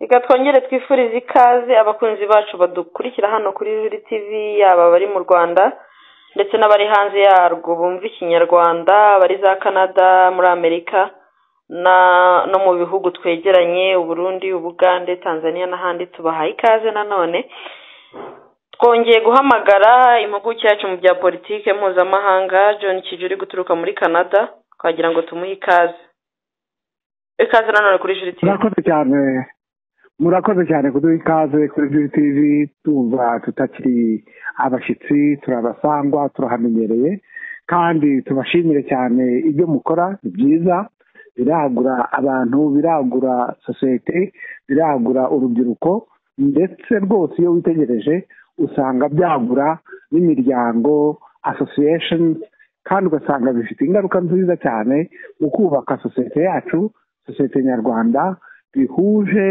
reka twongere twifurize ikaze abakunzi bacu badukurikira hano kuri Juri TV yaba abari mu Rwanda ndetse n'abari hanze yarwo bumva ikinyarwanda abari za Canada muri Amerika na no mu bihugu twegeranye Uburundi Ubugande Tanzania n'ahandi tubahaye ikaze nanone twongeye guhamagara impuguke yacu mu bya politike mpuzamahanga John Kijuri guturuka muri Canada twagira ngo tumuhe ikaze ikaze nanone kuri Juri TV murakoze cyane murakoze cyane kuduha ikaze kuri juri tivi tuva tutakiri abashyitsi turabasangwa turahamenyereye kandi tubashimire cyane ibyo mukora ni byiza biragura abantu biragura sosiyete biragura urubyiruko ndetse rwose iyo witegereje usanga byagura n'imiryango association kandi ugasanga bifite ingaruka nziza cyane mu kubaka sosiyete yacu sosiyete nyarwanda bihuje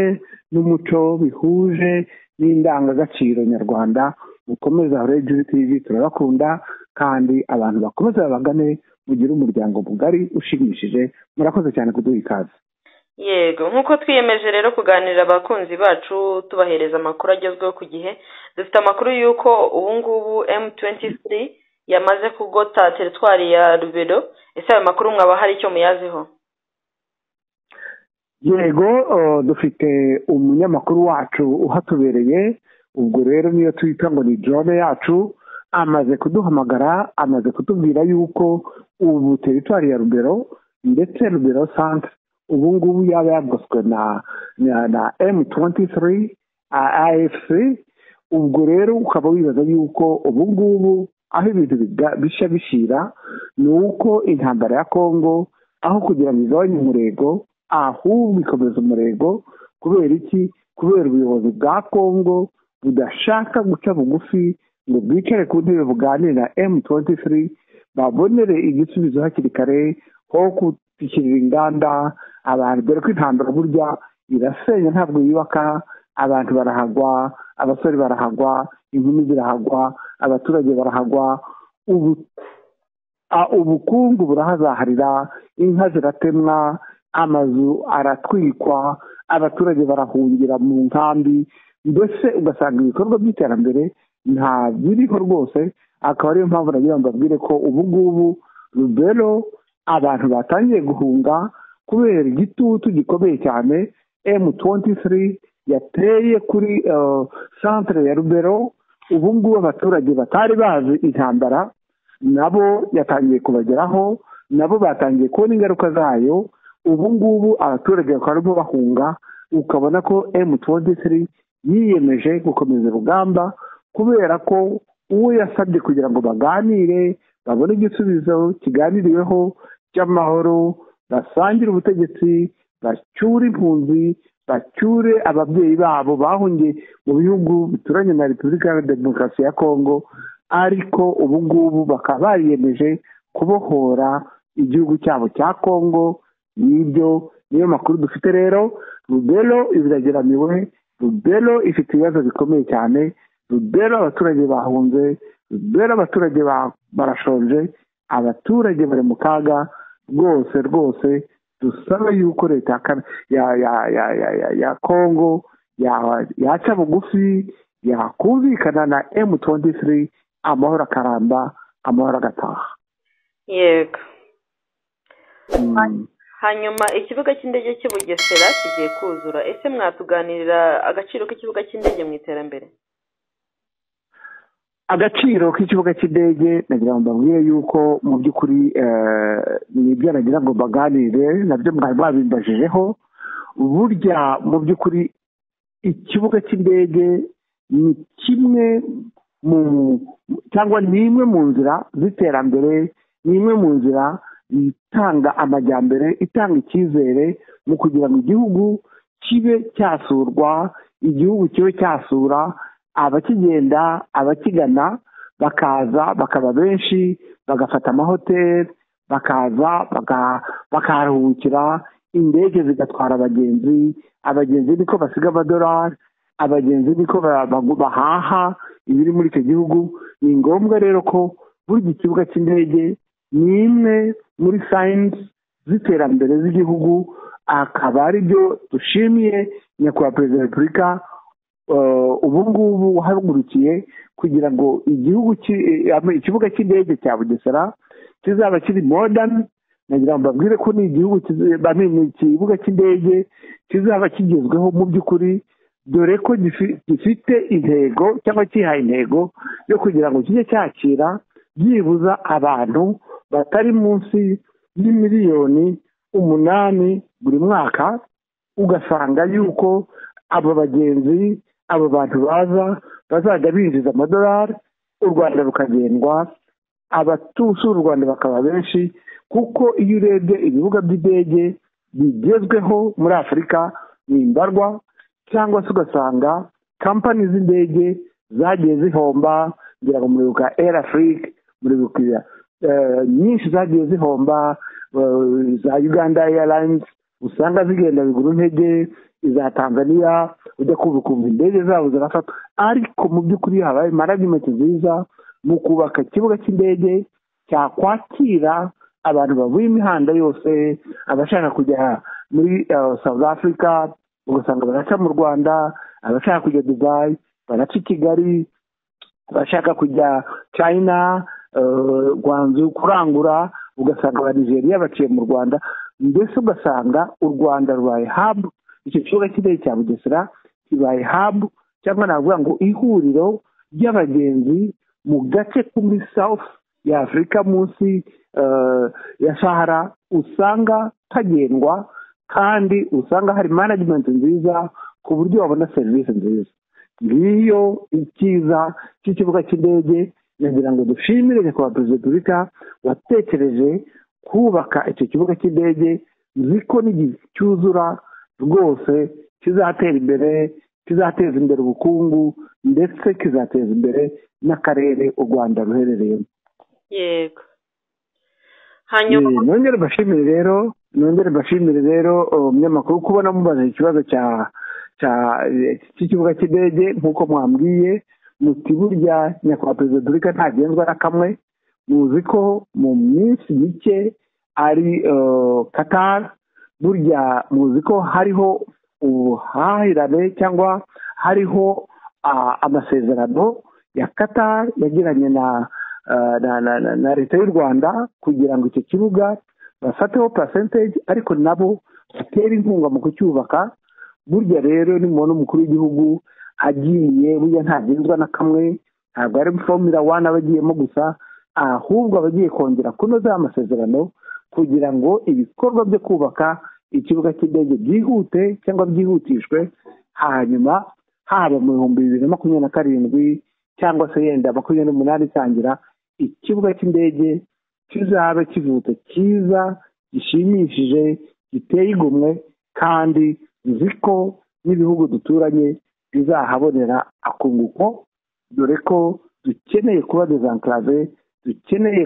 n'umuco bihuje n'indangagaciro nyarwanda mukomeze aho rero tv turabakunda kandi abantu bakomeze babagane mugire umuryango mugari ushimishije murakoze cyane kuduha ikaze yego nk'uko twiyemeje rero kuganirira abakunzi bacu tubahereza amakuru agezweho ku gihe dufite amakuru y'uko ubu ngubu m23 yamaze kugota teritwari ya rubero ese ayo makuru mwaba hari icyo muyaziho yego uh, dufite umunyamakuru wacu uhatubereye ubwo rero niyo twita ngo ni drone yacu amaze kuduhamagara amaze kutubwira yuko ubu teritwari ya rubero ndetse rubero centre ubu ngubu yaba yagoswe na na, na m23 afc ubwo rero ukaba wibaza yuko ubu ngubu aho ibintu bishya bishira ni uko intambara ya kongo aho kugira ngo igabanye umurego ahubwo ikomeza umurego kubera iki kubera ubuyobozi bwa kongo budashaka guca bugufi ngo bwicare ku ntebe buganire na m23 babonere igisubizo hakiri kare ho gushyikirira inganda abantu dore ko intambara burya irasenya ntabwo yubaka abantu barahagwa abasore barahagwa inkumi zirahagwa abaturage barahagwa ubu ubukungu burahazaharira inka ziratemwa amazu aratwikwa abaturage barahungira mu nkambi mbese ugasanga ibikorwa by'iterambere nta biriho rwose akaba ariyo mpamvu nagira ngo mbabwire ko ubu ngubu rubero abantu batangiye guhunga kubera igitutu gikomeye cyane m23 yateye kuri centre ya rubero ubu ngubu abaturage batari bazi intambara nabo yatangiye kubageraho nabo batangiye kubona ingaruka zayo ubu ngubu abaturage bakaba barimo bahunga ukabona ko m23 yiyemeje gukomeza urugamba kubera ko uwo yasabye kugira ngo baganire babone igisubizo kiganiriweho cy'amahoro basangire ubutegetsi bacyure impunzi bacyure ababyeyi babo bahungiye mu bihugu bituranye na repubulika ya demokarasi ya kongo ariko ubu ngubu bakaba bariyemeje kubohora igihugu cyabo cya kongo n'ibyo niyo makuru dufite rero rubero ibirageramiwe rubero ifite ibibazo bikomeye cyane rubero abaturage bahunze rubero abaturage barashonje abaturage bari mu kaga rwose rwose dusaba yuko leta ya kongo yaca bugufi yakumvikana na m23 amahoro akaramba amahoro agataha yego hanyuma ikibuga cy'indege cy'i bugesera kigiye kuzura ese mwatuganirira agaciro k'ikibuga cy'indege mu iterambere agaciro k'ikibuga cy'indege nagira ngo mbabwire yuko mu by'ukuri nibyo nagira ngo mbaganire nabyo mwari mwabimbajijeho burya mu by'ukuri ikibuga cy'indege ni kimwe mu cyangwa ni imwe mu nzira z'iterambere ni imwe mu nzira itanga amajyambere itanga icyizere mu kugira ngo igihugu kibe cyasurwa igihugu kibe cyasura abakigenda abakigana bakaza bakaba benshi bagafata amahoteli bakaza bakaharuhukira indege zigatwara abagenzi abagenzi niko basiga amadolari abagenzi niko bahaha ibiri muri icyo gihugu ni ngombwa rero ko buri ikibuga cy'indege ni imwe muri sayinzi z'iterambere z'igihugu akaba ari byo dushimiye nyakubahwa perezida wa repubulika ubu ngubu wahagurukiye kugira ngo igihugu ikibuga cy'indege cya bugesera kizaba kiri modani nagira ngo mbabwire ko ni igihugu ikibuga cy'indege kizaba kigezweho mu by'ukuri dore ko gifite intego cyangwa cyihaye intego yo kugira ngo kijye cyakira byibuza abantu batari munsi y'imiliyoni umunani buri mwaka ugasanga yuko abo bagenzi abo bantu baza bazajya binjiza amadolari u rwanda rukagendwa abatusura u rwanda bakaba benshi kuko iyo urebye ibibuga by'indege bigezweho muri afurika nimbarwa cyangwa se ugasanga kampani z'indege zagiye zihomba ngira ngo muribuka air afurike muribuka nyinshi zagiye zihomba za uganda airlines usanga zigenda bigura intege iza tanzania ujya kumva ukumva indege zabo zirafata ariko mu by'ukuri habaye maragimenti nziza mu kubaka ikibuga cy'indege cyakwakira abantu bavuye imihanda yose abashaka kujya muri south africa ugasanga baraca mu rwanda abashaka kujya dubayi baraca i kigali abashaka kujya china gwanzu kurangura ugasanga aba nigeria baciye mu rwanda mbese ugasanga u rwanda rubaye habu icyo kibuga cy'indege cya bugesera kibaye habu cyangwa navuga ngo ihuriro ry'abagenzi mu gace ko muri south ya afurika munsi ya sahara usanga kagendwa kandi usanga hari manajimenti nziza ku buryo wabona serivisi nziza ngiyo icyiza cy'ikibuga cy'indege nagira ngo dushimire nyakubahwa perezida wa repubulika watekereje kubaka icyo kibuga cy'indege ko n'igihe cyuzura rwose kizatera imbere kizateza imbere ubukungu ndetse kizateza imbere n'akarere u rwanda ruherereyemo yego hanyuma nongere mbashimire rero nongere mbashimire rero umunyamakuru kubona mubaza ikibazo cya cy'ikibuga cy'indege nk'uko mwambwiye muti burya nyakubahwa perezida wa repubulika ntagenzwa na kamwe muzi ko mu minsi mike ari katara burya muzi ko hariho ubuhahirane cyangwa hariho amasezerano ya katara yagiranye na na leta y'u rwanda kugira ngo icyo kibuga bafateho perasenteje ariko nabo batere inkunga mu kucyubaka burya rero nimubona umukuru w'igihugu agiye burya ntagenzwa na kamwe ntabwo ari fomira wani aba agiyemo gusa ahubwo aba agiye kongera kunoza amasezerano kugira ngo ibikorwa byo kubaka ikibuga cy'indege byihute cyangwa byihutishwe hanyuma haba mu bihumbi bibiri na makumyabiri na karindwi cyangwa se yenda makumyabiri n'umunani itangira ikibuga cy'indege kizaba kivutse cyiza gishimishije giteye igomwe kandi nzi ko n'ibihugu duturanye bizahabonera akunguko dore ko dukeneye kuba desankarave dukeneye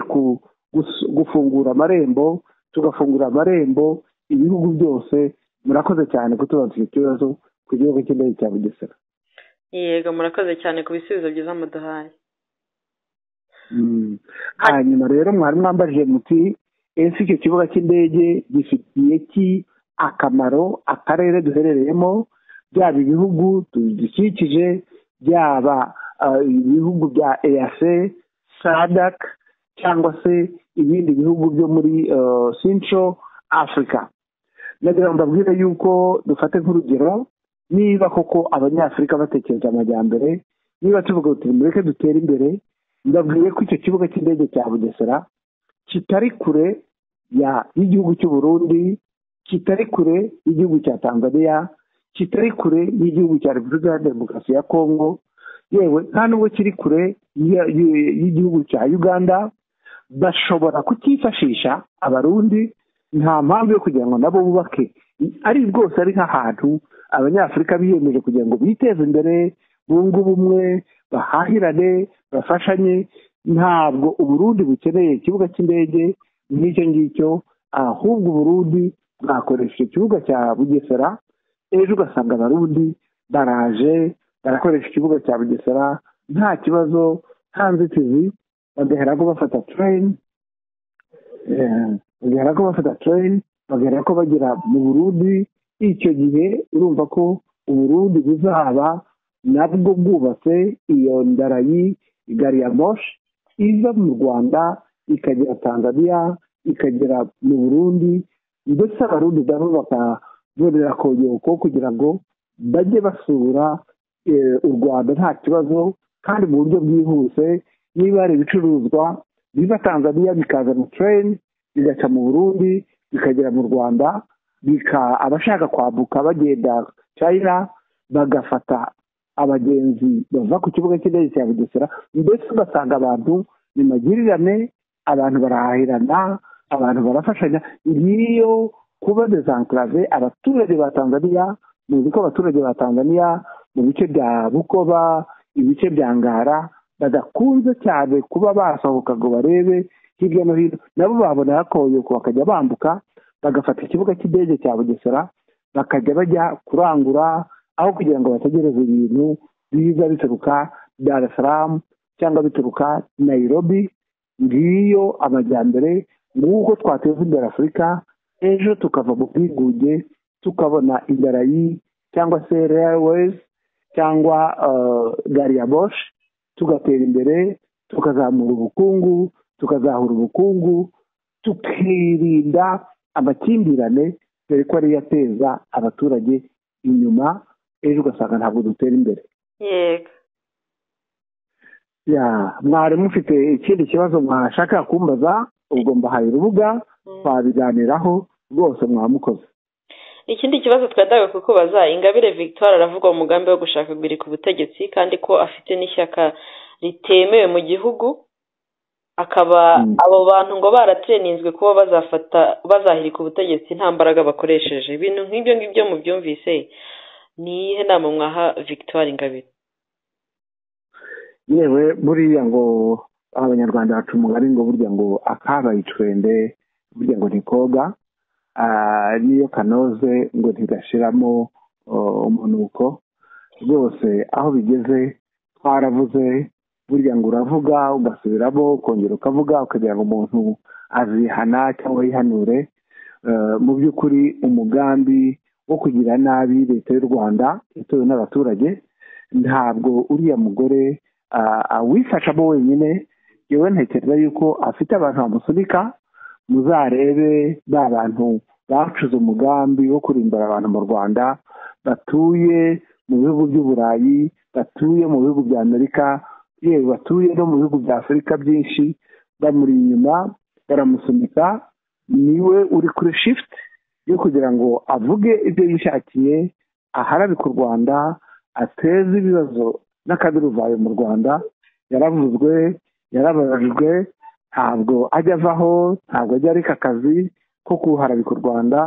gufungura amarembo tugafungura amarembo ibihugu byose murakoze cyane kutubaza icyo kibazo ku gihugu cy'indege cya bugesera yego murakoze cyane ku bisubizo byiza muduhaye hanyuma rero mwari mwambajije muti ese icyo kibuga cy'indege gifitiye ki akamaro akarere duherereyemo byaba ibihugu dukikije byaba ibihugu bya eyase sadak cyangwa se ibindi bihugu byo muri central africa nagira ngo mbabwire yuko dufate nk'urugero niba koko abanyafurika batekereza amajyambere niba tuvuga ngo mureke dutere imbere ndabwiye ko icyo kibuga cy'indege cya bugesera kitari kure y'igihugu cy'uburundi kitari kure y'igihugu cya tanzania kitari kure y'igihugu cya repubulika ya demokarasi ya kongo yewe nta nubwo kiri kure y'igihugu cya uganda bashobora kukifashisha abarundi nta mpamvu yo kugira ngo nabo bubake ari rwose ari nk'ahantu abanyafurika biyemeje kugira ngo biteze imbere bunge ubumwe bahahirane bafashanye ntabwo uburundi bukeneye ikibuga cy'indege nk'icyo ngicyo ahubwo uburundi bwakoresha ikibuga cya bugesera ejo ugasanga abarundi baraje barakoresha ikibuga cya bugesera nta kibazo nta nzitizi bagahera ko bafata tereni bagahera ko bafata tereni bagahera ko bagera mu burundi icyo gihe urumva ko uburundi buzaba nabwo bwubatse iyo ndarayi gari ya moshi iza mu rwanda ikagera tanzania ikagera mu burundi ndetse abarundi nabo bakabonera konyoko kugira ngo bajye basura u rwanda nta kibazo kandi mu buryo bwihuse niba hari ibicuruzwa biva tanzania bikaza mu tureni bigaca mu burundi bikagera mu rwanda abashaka kwambuka bagenda china bagafata abagenzi bava ku kibuga cy'indege cya bugesera mbese ugasanga abantu ni magirirane abantu barahahirana abantu barafashanya ngiyo kuba desankarave abaturage ba tanzania muzi ko abaturage ba tanzania mu bice bya bukoba ibice bya ngara badakunze cyane kuba basohoka ngo barebe hirya no hino nabo babona hakoyoko bakajya bambuka bagafata ikibuga cy'indege cya bugesera bakajya bajya kurangura aho kugira ngo bategereze ibintu biza bituruka daresaramu cyangwa bituruka nayirobi ngiyo amajyambere nk'uko twateza imbere afurika ejo tukava mu bwigunge tukabona indarayi cyangwa se reyawezi cyangwa gari ya boshi tugatera imbere tukazamura ubukungu tukazahura ubukungu tukirinda amakimbirane dore ko ariyo ateza abaturage inyuma ejo ugasanga ntabwo dutera imbere yego mwari mufite ikindi kibazo mwashaka kumbaza ubwo mbahaye urubuga twabiganiraho rwose mwamukoze ikindi kibazo twajyaga kukubaza ingabire victoire aravuga umugambi wo gushaka biri ku butegetsi kandi ko afite n'ishyaka ritemewe mu gihugu akaba abo bantu ngo barateninzwe kuba bazafata bazahirika ubutegetsi nta mbaraga bakoresheje ibintu nk'ibyo ngibyo mubyumvise ni iyihe nama mwaha victoire ingabire yewe buriya ngo abanyarwanda baca umugari ngo burya ngo akabaye icwende burya ngo ntikoga niyo kanoze ngo ntigashiramo umunuko rwose aho bigeze twaravuze burya ngo uravuga ugasubiramo ukongera ukavuga ukagira ngo umuntu azihana cyangwa yihanure mu by'ukuri umugambi wo kugira nabi leta y'u rwanda itewe n'abaturage ntabwo uriya mugore awifashamo wenyine yewe ntekereza yuko afite abantu bamusunika muzarebe ba bantu bacuze umugambi wo kurimbura abantu mu rwanda batuye mu bihugu by'uburayi batuye mu bihugu bya amerika yewe batuye no mu bihugu bya afurika byinshi bamuri inyuma baramusunika niwe uri kuri shifuti yo kugira ngo avuge ibyo yishakiye aharabika u rwanda ateze ibibazo n'akaduruvayo mu rwanda yaravuzwe yarabajijwe ntabwo ajya avaho ntabwo ajya areka akazi ko kuharabika u rwanda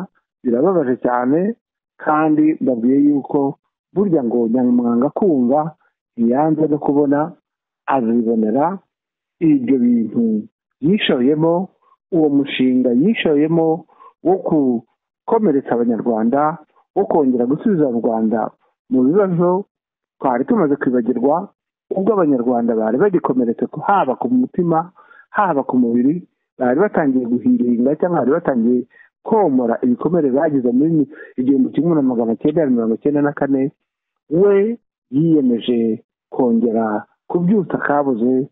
birababaje cyane kandi babwiye yuko burya ngo nyamwanga kumva ntiyanze no kubona azibonera ibyo bintu yishoyemo uwo mushinga yishoyemo wo gukomeretsa abanyarwanda wo kongera gusubiza rwanda mu bibazo twari tumaze kwibagirwa ubwo abanyarwanda bari bagikomeretse haba ku mutima haba ku mubiri bari batangiye guhiringa cyangwa bari batangiye komora ibikomere bagize muri igihumbi kimwe na magana cyenda mirongo cyenda na kane we yiyemeje kongera kubyutsa akabuze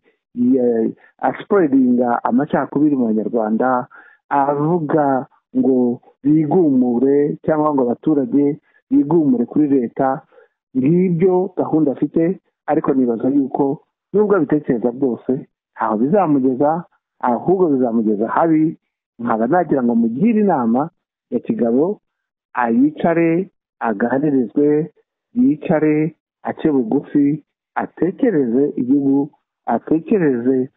asiporidinga amacakubiri mu banyarwanda avuga ngo bigumure cyangwa ngo abaturage bigumure kuri leta ngibyo gahunda afite ariko nibaza yuko nubwo abitekereza bwose ntaho bizamugeza ahubwo bizamugeza habi nkaba nagira ngo mugire inama ya kigabo ayicare aganirizwe yicare ace bugufi atekereze igihugu atekereze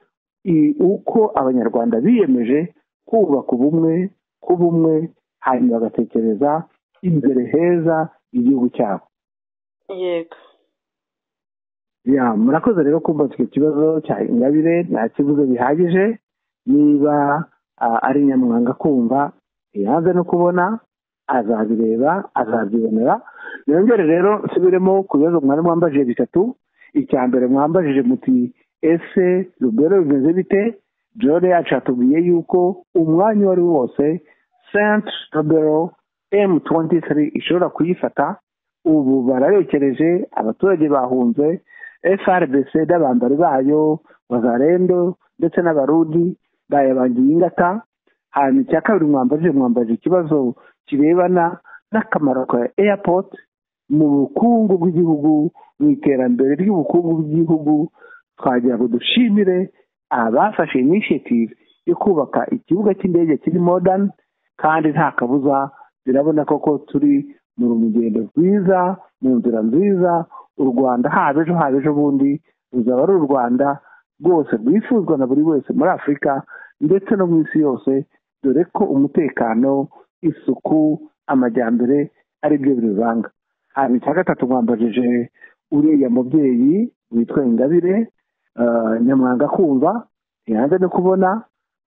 uko abanyarwanda biyemeje kubaka ubumwe kuba umwe hanyuma bagatekereza imbere heza igihugu cyabo yego ya murakoze rero kumva icyo kibazo cya ingabire nta kibuze bihagije niba ari nyamwanga kumva ntiyanze no kubona azabireba azabyibonera niyongere rero nsubiremo ku bibazo mwari mwambajije bitatu icya mbere mwambajije muti ese rubero bimeze bite jore yacu yatubwiye yuko umwanya uwo ari wo wose senti robero emu tuwentitiri ishobora kuyifata ubu barayokereje abaturage bahunze frbc n'abambari bayo bazarendo ndetse n'abarudi bayabangiye ingata hanyuma icya kabiri mwambaje mwambaje ikibazo kirebana n'akamaro ka airport mu bukungu bw'igihugu mu iterambere ry'ubukungu bw'igihugu twagira ngo dushimire abafashe initiative yo kubaka ikibuga cy'indege kiri modern kandi nta kabuza birabona koko turi mu rugendo rwiza mu nzira nziza u rwanda haba ejo haba ejo bundi ruzaba ari u rwanda rwose rwifuzwa na buri wese muri afurika ndetse no mu isi yose dore ko umutekano isuku amajyambere ari byo biruranga hanyuma icya gatatu mwambajije uriya mubyeyi witwa ingabire nyamwanga kumva ntiyanze no kubona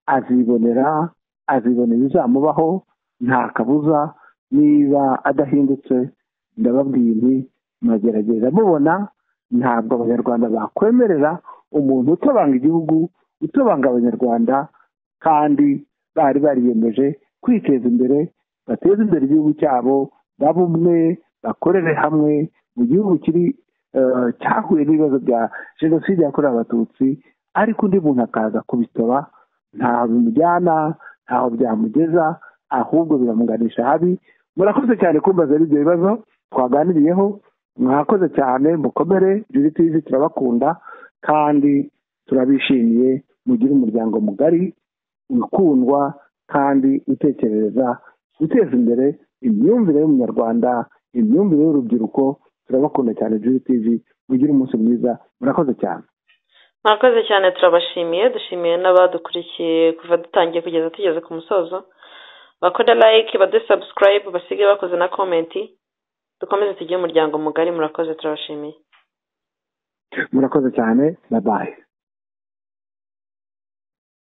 azibonera azibonera ibizamubaho nta kabuza niba adahindutse ndababwiye nti magerageza mubona ntabwo abanyarwanda bakwemerera umuntu utabanga igihugu utobanga abanyarwanda kandi bari bariyemeje kwiteza imbere bateze imbere igihugu cyabo baba umwe bakorere hamwe mu gihugu kiri cyahuye n'ibibazo bya jenoside yakorewe abatutsi ariko undi muntu akaza kubitoba ntaho bimujyana ntaho byamugeza ahubwo biramuganisha habi murakoze cyane kumbaza ibyo bibazo twaganiriyeho mwakoze cyane mukomere juritizi turabakunda kandi turabishimiye mugire umuryango mugari ukundwa kandi utekereza uteza imbere imyumvire y'umunyarwanda imyumvire y'urubyiruko turabakunda cyane juritizi mugire umunsi mwiza murakoze cyane murakoze cyane turabashimiye dushimiye n'abadukurikiye kuva dutangiye kugeza tugeze ku musozo bakora like badusabusikarayibe basige bakoze na komenti dukomeze tugire umuryango mugari murakoze turabashimiye murakoze cyane na bayi